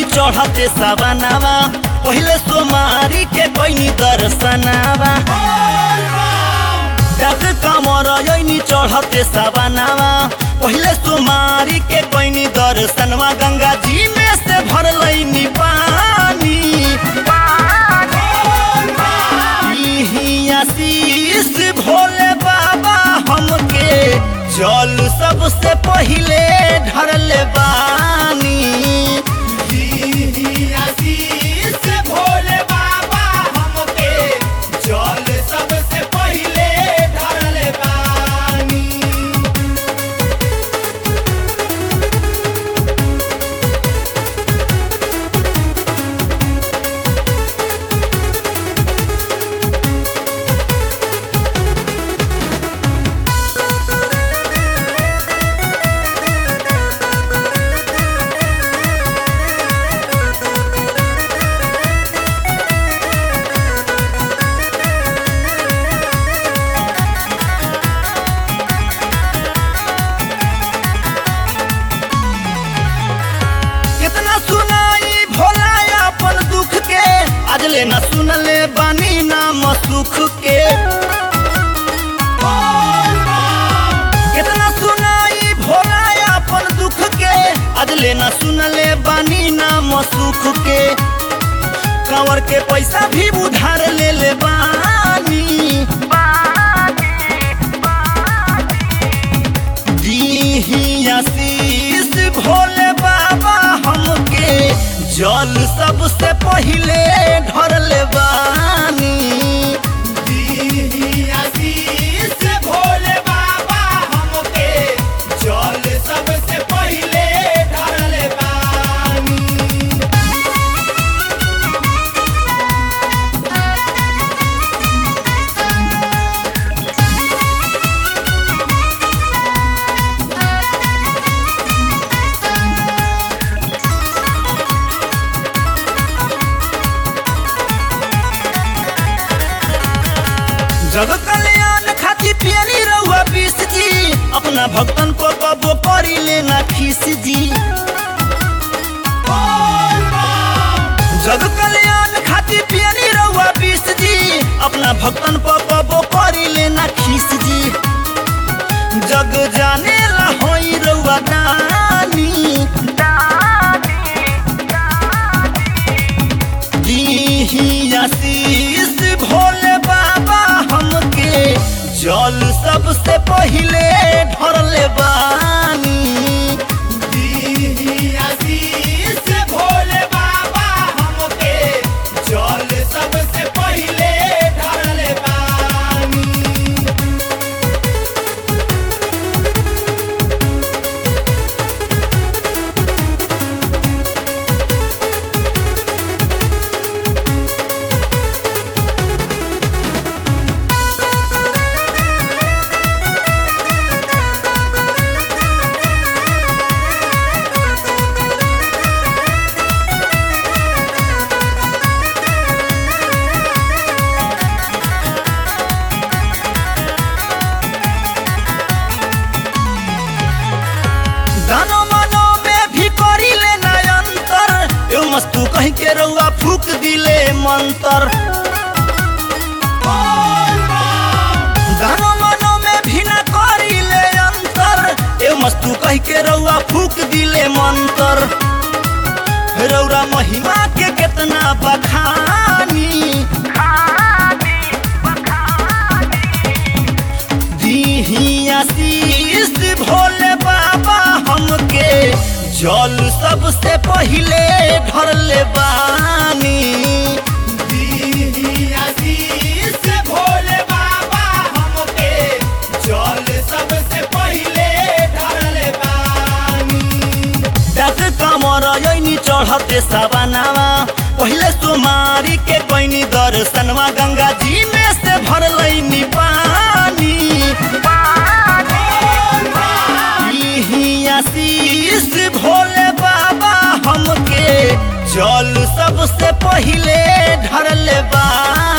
चढ़ते सवनावा पहिले सोमारी के कोइनी दर्शनावा डाक कमर यनी चढ़ते सवनावा पहिले सोमारी के कोइनी दर्शनवा गंगा जी में से भर लैनी पानी इही आशीष भोले बाबा हमके जल सबसे पहिले ढरले बानी इही आशीष भोले बाबा हमके जल सबसे पहिले ढरले बानी कितना सुनाई भोला अपन दुख के आज ले न सुनले बानी नाम सुख के कितना सुनाई भोला अपन दुख के आज ले न सुनले बानी नाम सुख के कंवर के पैसा भी उधार ले ले बानी दीही आशीष भोले बाबा हमके जल सबसे पहिले ढरले बानी दीही आशीष भोले बाबा हमके जल सबसे पहिले ढरले बानी जग कल्याण खातिर पियली रहुआ बीस जी अपना भक्तन को कबो करी लेना खीस जी जग कल्याण खातिर पियली रहुआ बीस जी अपना भक्तन को कबो करी लेना खीस जी जग जाने ला होई रहुआ दानी दीही आशीष भोले बाबा हमके जल सबसे पहिले ढरले बानी दीही आशीष भोले बाबा हमके जल सबसे पहिले ढरले बानी दानो मानो में भी करी ले अंतर यो मस्तू कहीं के रउआ फूक दिले मंतर दानो मानो में भी ना करी ले अंतर यो मस्तू कहीं के रउआ फूक दिले मंतर रौरा महिमा के कितना बखानी दीही आशीष भोले बाबा हमके जल सबसे पहिले ढरले बानी दीही आशीष भोले बाबा हमके जल सबसे पहिले ढरले बानी डाक कमर यनी चढ़ते सवनावा पहिले सोमारी के कोइनी दर्शनवा गंगा जी में से भर लैनी पानी इही आशीष भोले बाबा हमके जल सबसे पहिले ढरले बा